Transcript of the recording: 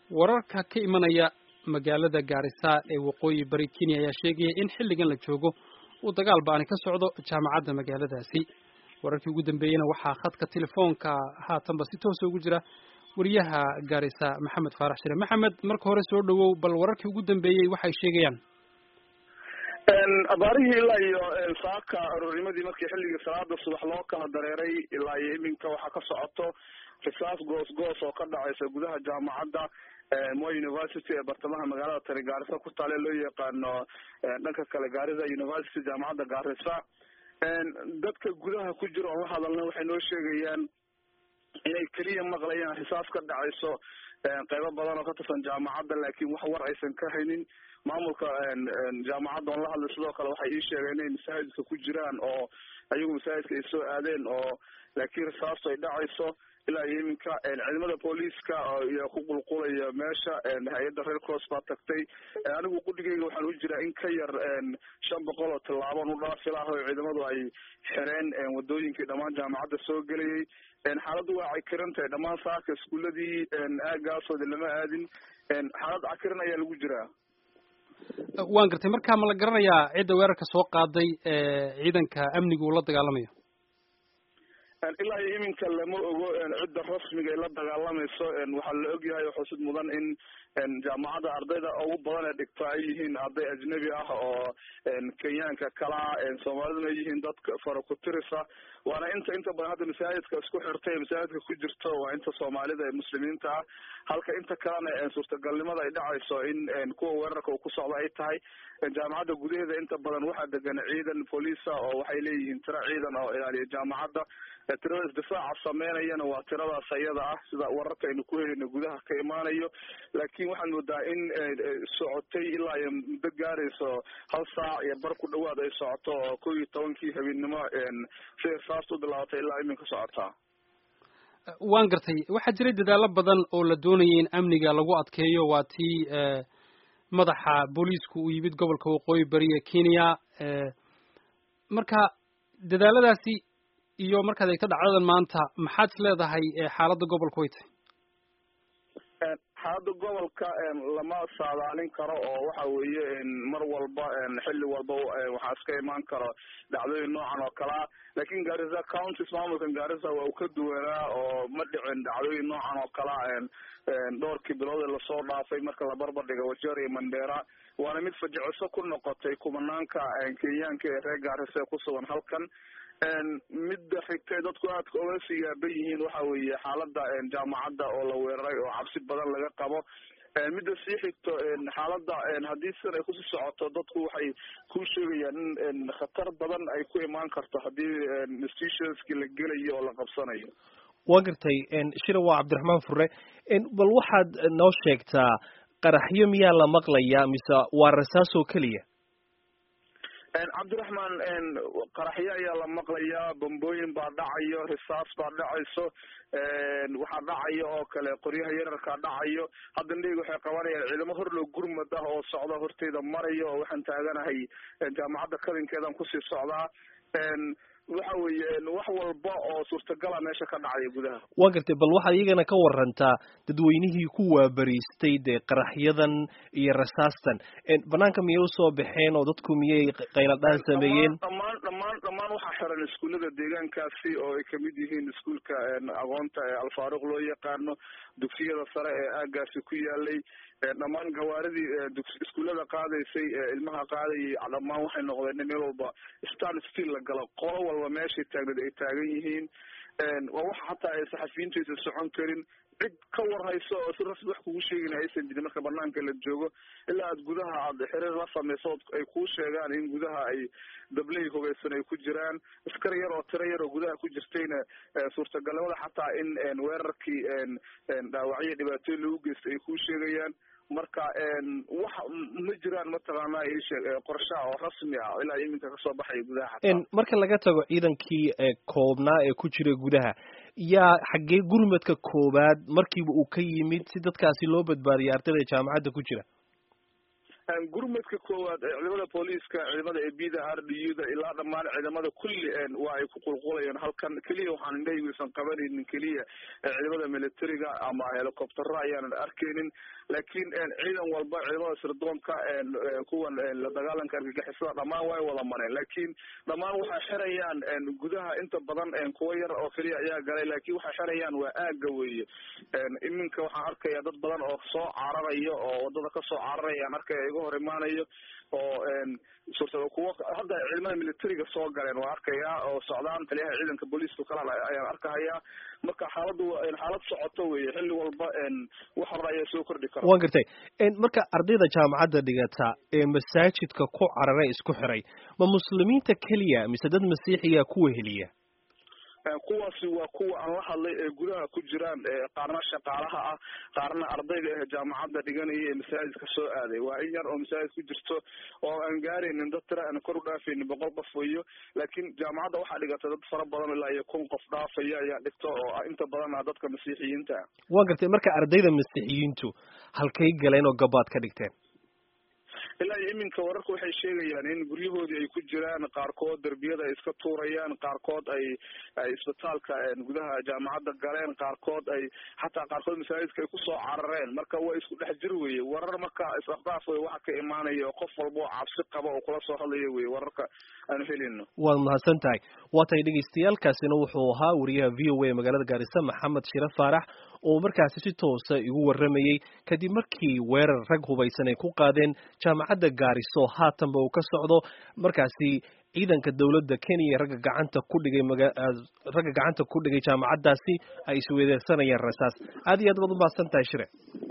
wararka ka imanaya magaalada gaarisa ee waqooyi bari kenya ayaa sheegaya in xilligan la joogo uu dagaal ba-ani ka socdo jaamacadda magaaladaasi wararkii ugu dambeeyeyna waxaa khadka telefoonka haatanba si toosa ugu jira wariyaha gaarisa maxamed faarax shire maxamed marka hore soo dhawow bal wararkii ugu dambeeyey waxay sheegayaan abaarihii ilaa iyo saaka aroornimadii markii xilligii salaada subax loo kala dareeray ilaa iyo iminka waxaa ka socoto risaas goos goos oo ka dhacaysa gudaha jaamacadda moi university ee bartamaha magaalada tani gaarisa ku taale loo yaqaano dhanka kale gaarisa university jaamacadda gaarisa dadka gudaha ku jira oon la hadalna waxay noo sheegayaan inay keliya maqlayaan risaas ka dhacayso qeybo badan oo ka tirsan jaamacadda laakiin wax war aysan ka haynin maamulka jaamacadda oon la hadlay sidoo kale waxay ii sheegeen inay masaajidka ku jiraan oo ayagu masaajidka ay soo aadeen oo laakiin risaastu ay dhacayso ilaa iyo iminka ciidamada booliiska iyo ku qulqulaya meesha hay-adda red cross baa tagtay anigu qudhigayga waxaan u jiraa in ka yar shan boqol oo tillaaban u dhaafi laha oo ciidamadu ay xireen wadooyinkii dhammaan jaamacadda soo gelayay xaaladdu waa cakiran tahay dhammaan saaka iskuuladii aagaasooda lama aadin xaalad cakiran ayaa lagu jiraa waan gartay marka ma la garanayaa cidda weerarka soo qaaday ciidanka amniga uu la dagaalamayo ilaa iyo iminka lama ogo cidda rasmiga ay la dagaalamayso waxaa la ogyahay oo xusid mudan in jaamacadda ardayda ugu badan ee dhigta ay yihiin arday ajnabi ah oo kenyaanka kalaa soomaaliduna yihiin dadka farakutirisa waana inta inta badan hadda masaajidka isku xirtay ee masaajidka ku jirto waa inta soomaalida ee muslimiinta ah halka inta kalena suurtagalnimada ay dhacayso in kuwa weerarka uu ku socdo ay tahay jaamacadda gudaheeda inta badan waxaa degan ciidan booliisa oo waxay leeyihiin tiro ciidan oo ilaaliya jaamacadda tirada isdifaaca sameynayana waa tiradaas ayada ah sida wararka aynu ku helayno gudaha ka imaanayo laakiin waxaad moodaa in socotay ilaa iyo muddo gaarayso hal saac iyo bar ku dhawaad ay socoto oo kow iyo tobankii habeennimo siday risaasta u bilaabatay ilaa iminka socotaa waan gartay waxaa jiray dadaalo badan oo la doonayay in amniga lagu adkeeyo waa tii madaxa booliisku uu yimid gobolka waqooyi bari ee kenya marka dadaaladaasi iyo markaad eegto dhacdadan maanta maxaad is leedahay xaaladda gobolka way tahay xaaladda gobolka lama saadaalin karo oo waxa weeye mar walba xilli walba waxaa iska imaan karo dhacdooyin noocan oo kalea laakiin garissa counties maamulkan garissa waa uu ka duwanaa oo ma dhicin dhacdooyin noocan oo kalea dhowrkii bilood ee lasoo dhaafay marka la barbar dhiga wajeer iyo mandera waana mid fajiciso ku noqotay kumanaanka kenyaanka ee reer garissa ee kusugan halkan midda xigtay dadku aadka oga sii yaaban yihiin waxa weeye xaalada jaamacadda oo la weeraray oo cabsi badan laga qabo midda sii xigto xaaladda haddii sidan ay kusii socoto dadku waxay ku sheegayaan in khatar badan ay ku imaan karto haddii institutionski la gelayo oo la qabsanayo waa gartay shira waa cabdiraxmaan fure bal waxaad noo sheegtaa qaraxyo miyaa la maqlayaa mise waa rasaas oo keliya cabdiraxmaan qaraxyo ayaa la maqlayaa bombooyin baa dhacayo risaas baa dhacayso waxaa dhacayo oo kale qoryaha yararkaa dhacayo hadda ndheyga waxay qabanayaan ciidamo horlow gurmad ah oo socda horteyda marayo oo waxaan taaganahay jaamacadda kadinkeedan kusii socdaa waxa weeye wax walba oo suurtagala meesha ka dhacaya gudaha waa gartay bal waxaad iyagana ka warantaa dadweynihii ku waabariistay dee qaraxyadan iyo rasaastan banaanka miyay usoo baxeen oo dadku miyay qayladhaan sameeyeen dhammaan dhammaan dhammaan waxaa xiran iskuullada deegaankaasi oo ay kamid yihiin iskuulka aqoonta ee alfaaruq loo yaqaano dugsiyada sare ee aagaasi ku yaalay dhammaan gawaaridii iskuullada qaadaysay ilmaha qaadayay dhammaan waxay noqdeen meel walba stand still la galo qolo walba meeshay taagneed ay taagan yihiin waa waxa hataa ay saxafiyiintu aysan socon karin cid ka warhayso oo si rasmi wax kugu sheegin aysan jirin marka banaanka la joogo ilaa aad gudaha aad xiriir la samayso ay kuu sheegaan in gudaha ay dabley hogeysan ay ku jiraan askar yar oo tiro yar oo gudaha ku jirtayna suurtagalnimada xataa in weerarkii dhaawacyo dhibaatooyin lagu geystay ay kuu sheegayaan marka wax ma jiraan mataqaana ishee qorshaha oo rasmi ah ilaa iminka kasoo baxaya gudaha xataa marka laga tago ciidankii koobnaa ee ku jira gudaha yaa xaggee gurmadka koowaad markiiba uu ka yimid si dadkaasi loo badbaadiyay ardayda jaamacadda ku jira gurmadka koowaad ciidamada booliiska ciidamada ebida r d u da ilaa dhammaan ciidamada kulli waa ay ku qulqulayeen halkan keliya waxaan indhahayguisan qabanaynin keliya ciidamada militariga ama helicoptero ayaanan arkeynin laakiin ciidan walba ciidamada sirdoonka kuwan la dagaalanka argagixisada dhammaan way wada mareen laakiin dhammaan waxay xirayaan gudaha inta badan kuwa yar oo keliya ayaa galay laakiin waxay xirayaan waa aaga weeye iminka waxaan arkaya dad badan oo soo cararaya oo wadada kasoo cararaya aan arkaya iga hor imaanayo oo suurta kuwa hadda ciidamada militariga soo galeen waa arkayaa oo socdaan taliyaha ciidanka booliiska kala ayaan arkahayaa marka xaaladu xaalad socoto weye xilli walba wax hore ayaa soo kordhi kara wan gartay marka ardayda jaamacadda dhigata ee masaajidka ku carare isku xiray ma muslimiinta keliya mise dad masiixiya kuwa heliya kuwaasi waa kuwa aan la hadlay ee gudaha ku jiraan qaarna shaqaalaha ah qaarna ardayga ah jaamacadda dhiganaya ee masaajidka soo aaday waa in yar oo masaajid ku jirto oo aan gaaraynin dad tira aan kor u dhaafaynin boqol qof weyo laakiin jaamacadda waxaa dhigata dad fara badan ilaa iyo kun qof dhaafaya ayaa dhigta oo inta badan ah dadka masiixiyiinta ah waa gartay marka ardayda masiixiyiintu halkay galeen oo gabaad ka dhigteen ilaa iyo iminka wararka waxay sheegayaan in guryahoodii ay ku jiraan qaarkood derbiyada ay iska tuurayaan qaarkood ay ay isbitaalka gudaha jaamacadda galeen qaarkood ay xataa qaarkood masaajidka ay kusoo carareen marka waa isku dhex jir weye warar marka isafdaaf wey waxa ka imaanaya oo qof walba oo cabsi qaba oo kula soo hadlaya weye wararka aanu helino waad mahadsan tahay waa tahay dhegeystayaaalkaasina wuxuu ahaa wariyaha v o a magaalada gaarisa maxamed shire faarax oo markaasi si toosa igu warramayey kadib markii weerar rag hubaysan ay ku qaadeen jaamacadda gaariso haatanba uu ka socdo markaasi ciidanka dowladda kenya ragga gacanta ku dhigay ragga gacanta ku dhigay jaamacaddaasi ay isweedeersanayeen rasaas aad iyo aad baad u mahadsan tahay shire